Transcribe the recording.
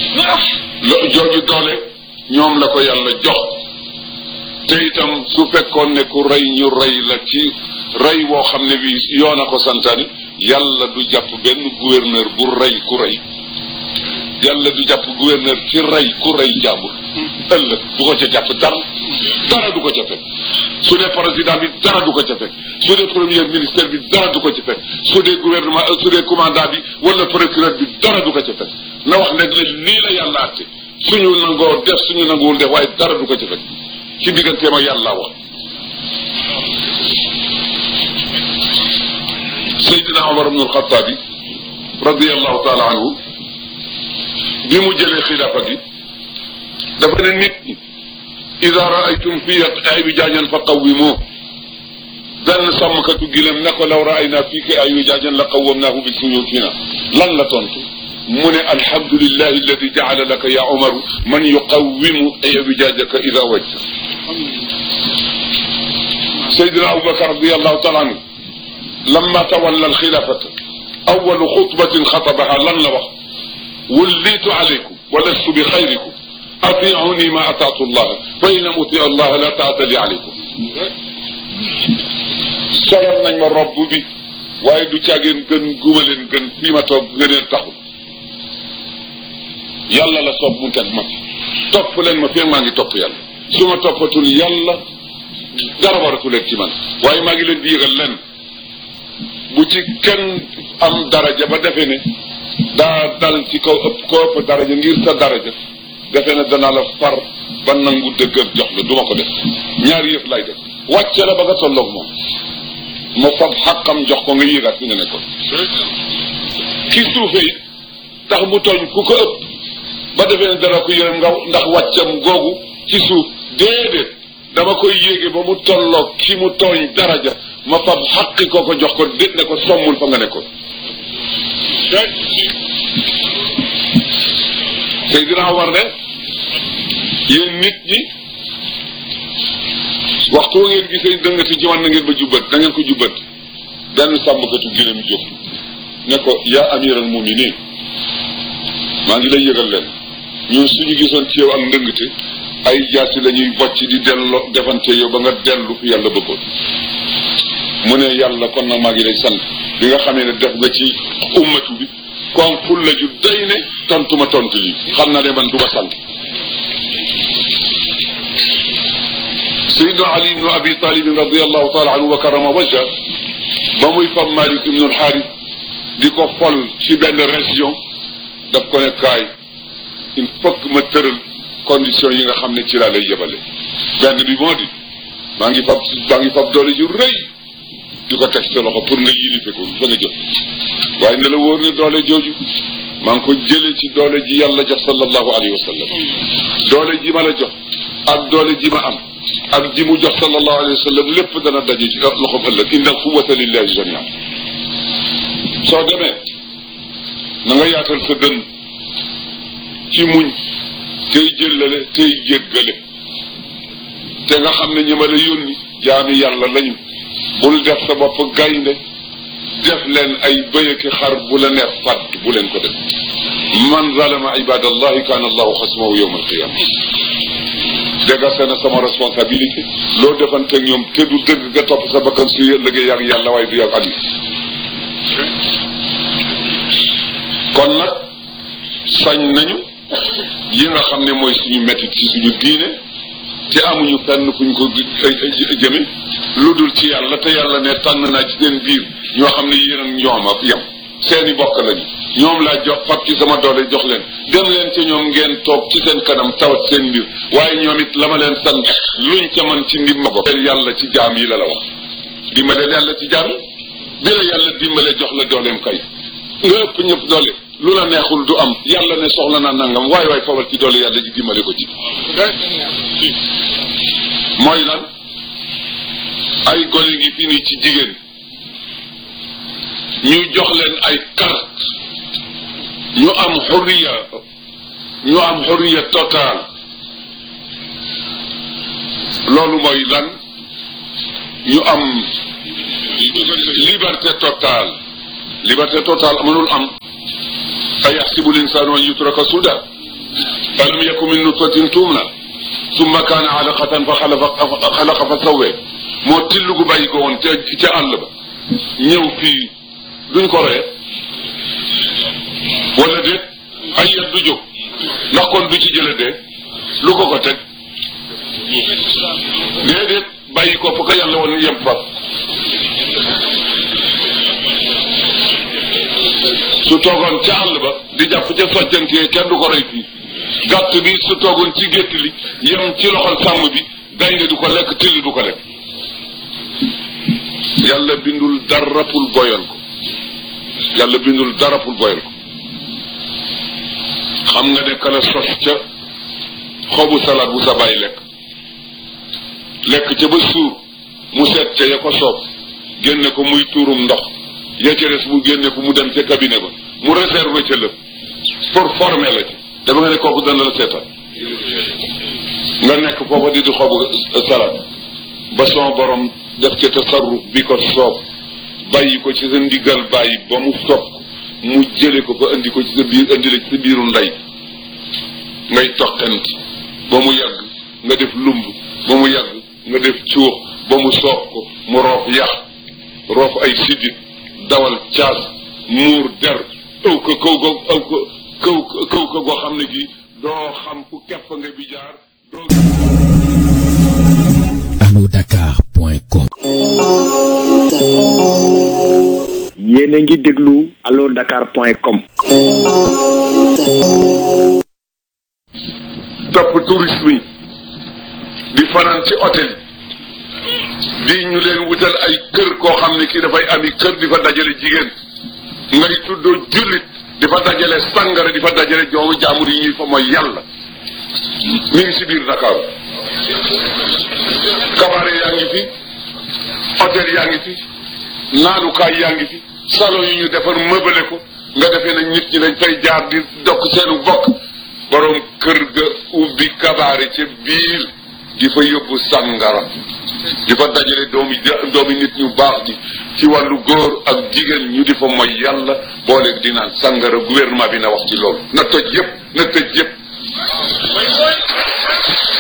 lo jooju doole ñoom la ko yàlla jox te itam su fekkoon ne ku rey ñu rey la ci rey woo xam ne bi yoon a ko santaani yàlla du jàpp benn gouverneur bu rey ku rey yàlla du jàpp gouverneur ci rey ku rey jàmbur ëllëg du ko ca jàpp dara dara du ko ca fekk su dee président bi dara du ko ca fekk su dee premier ministre bi dara du ko ca fekk su dee gouvernement su dee commandant bi wala procureur bi dara du ko ca fekk na wax ne ne lii la yàlla àtte suñu nangoo def suñu nanguwul def waaye dara du ko ca fekk ci digganteem ak yàlla wax Seydina Omar ibn al-Khattabi radiyallahu taala anhu bi mu jëlee xilaafa gi dafa ne nit ñi ida raaytum fii ay bi jaajan fa qawwimoo benn sàmmkatu gilem ne ko law raayna fii ki ay bi jaajan la qawwamnaahu bi suyuutina lan la tontu mu ne alhamdulillahi alladi jaala laka ya omaru man yuqawwimu ay bi jaajaka ida wajta Seydina Abubakar radiyallahu taala anhu lamma tawalla alxilaafata awalu xutbatin xatabaha lan la wax وليت عليكم ولست بخيركم أطيعوني ما أطعت الله فإن لم أطيع الله لا طاعة لي عليكم solal nañ ma robb bi waaye du caageen gën guma leen gën fii ma toog gëneen taxul yàlla la soob mu teg ma topp leen ma fii maa ngi topp yàlla su ma toppatul yàlla dara waratu leen ci man waaye maa ngi leen di yëgal leen bu ci kenn am daraja ba defe ne daa dal ci kaw ëpp ko ëpp daraja ngir sa daraja defe ne danaa la far ba nangu dëggal jox la du ma ko def ñaari yëf lay def wàcce la ba nga tolloog moom ma fab xàqam jox ko nga yéegaat fi nga nekkoon ki suufe it tax mu tooñ ku ko ëpp ba defee ne dana ko yërëm nga ndax wàccam googu ci suuf déedéet dama koy yéege ba mu tolloog ki mu tooñ daraja ma fab xaqi ko ko jox ko dét ne ko sommul fa nga nekkoon Seydina Omar ne yéen nit ñi waxtu wa ngeen gisee dëngati ci man na ngeen ba jubbat na ngeen ko jubbat benn sàmmkatu gëlëm jóg ne ko yaa amiral muminin maa ngi lay yëgal leen ñun suñu gisoon ci yow ak ndëngte ay jaasi la ñuy bocc di dello defante yow ba nga dellu fi yàlla bëggoon mu ne yàlla kon nag maa ngi lay sant bi nga xamee ne def nga ci ummatu bi kon ful la ju day ne tontu ma tontu lii xam na ne man du ma sant Seydina Ali ibnu Abi Talib radiallahu taala anhu wa karama wajha ba muy fam Malik ibnu Alxaaris di ko fol ci benn région daf ko ne kaay il faut que ma tëral condition yi nga xam ne ci laa lay yebale benn bi moo di maa ngi fab maa ngi fab doole ju rëy di ko teg sa loxo pour nga yilife ko fa nga jot waaye ne la wóor ne doole jooju maa ngi ko jëlee ci doole ji yàlla jox sallallahu alayhi wa sallam doole ji ma la jox ak doole ji ma am ak ji mu jox sallallahu alayhi wa sallam lépp dana daje ci loxoom ëllëg inna quwwata lillahi jamian soo demee na nga yaatal sa dënn ci muñ tey jëllale tey jéggale te nga xam ne ñi ma la yónni jaami yàlla lañu bul def sa bopp gaynde def leen ay bëyëki xar bu la neex fàtt bu leen ko def man zalama ibadallahi kaana allahu xasmahu yowma alqiyama dégase na sama responsabilité loo defante ak ñoom te du dëgg nga topp sa bakkan su liggéey yàgg yàlla waaye du yàgg ali kon nag sañ nañu yi nga xam ne mooy suñu métit ci suñu diine te amuñu fenn fuñ ko jëme lu dul ci yàlla te yàlla ne tànn naa ci seen biir ñoo xam ne yéen ak ñoom ak yem seeni bokk lañu ñoom laa jox fab ci sama doole jox leen dem leen ca ñoom ngeen toog ci seen kanam tawat seen mbir waaye ñoom it la ma leen sant luñ ca man ci ndimma ko yàlla ci jaam yi la la wax dimbaleel yàlla ci jaam yi bi la yàlla dimbale jox la dooleem kay nga ëpp ñëpp doole lu la neexul du am yàlla ne soxla naa nangam waaye waaye fabal ci doole yàlla ji dimbale ko ci mooy lan ay gone ngi fi ni ci jigéen ñu jox leen ay carte ñu am xurriya ñu am xurriya total loolu mooy lan ñu am liberté totale liberté totale mënul am a yaxsibu linsaanu an yutraka suda alam yaku min nutfatin tuumna summa kaana alaqatan fa xalaqa xalaqa fa sawwee moo till gu bàyyi ko woon ca ca àll ba ñëw fii duñ ko ree wala déet ay yet du jóg ndax kon du ci jële dee lu ko ko teg déedéet bàyyi ko fa ko yàlla woon yem fa su toogoon ca àll ba di jàpp ca soccantee kenn du ko rey fii gàtt bi su toogoon ci gétt li yem ci loxol sàmm bi gaynde du ko lekk till du ko lekk yàlla bindul dara pour boyal ko yàlla bindul dara pour boyal ko xam nga ne kala sos ca xobu salaat bu sa bàyyi lekk lekk ca ba suur mu seet ca ya ko soob génne ko muy tuurum ndox ya ca des mu génne ko mu dem ca cabinet ba mu réserve ca lépp pour former la ci dama nga ne kooku dana la seetal nga nekk foofa di di xobu salaat ba son borom def ca tasarruf bi ko soob bàyyi ko ci sa ndigal bàyyi ba mu sopp mu jële ko ba indi ko ci sa biir indi la ci sa biiru ndey ngay toqanti ba mu yàgg nga def lumb ba mu yàgg nga def cuux ba mu soob ko mu roof yax roof ay siddit dawal caas muur der ëw ko kaw ko ëw ko kaw kaw ko goo xam ne gi doo xam fu kepp nga bi jaar doo alodakar.com yéen a ngi déglu allo dakar point com topp tourisme yi di fanaan ci hôtel di ñu leen wutal ay kër koo xam ne kii dafay ami kër di fa dajale jigéen ngay tuddoo jullit di fa dajale sàngara di fa dajale joomu jaamur yi ñuy fa mooy yàlla mi ngi si biir Dakar kabaare yaa ngi fi hôtel yaa ngi fi naanukaay yaa ngi fi salon yi ñu defar mëbale ko nga defee nag nit ñi dañ fay jaar di dokk seenu bokk borom kër ga ubbi kabaare ca biir di fa yóbbu sàngara di fa dajale doomi doomi nit ñu baax ji ci wàllu góor ak jigéen ñu di fa mooy yàlla boole di naan sàngara gouvernement bi na wax ci loolu na toj yëpp na tëj yëpp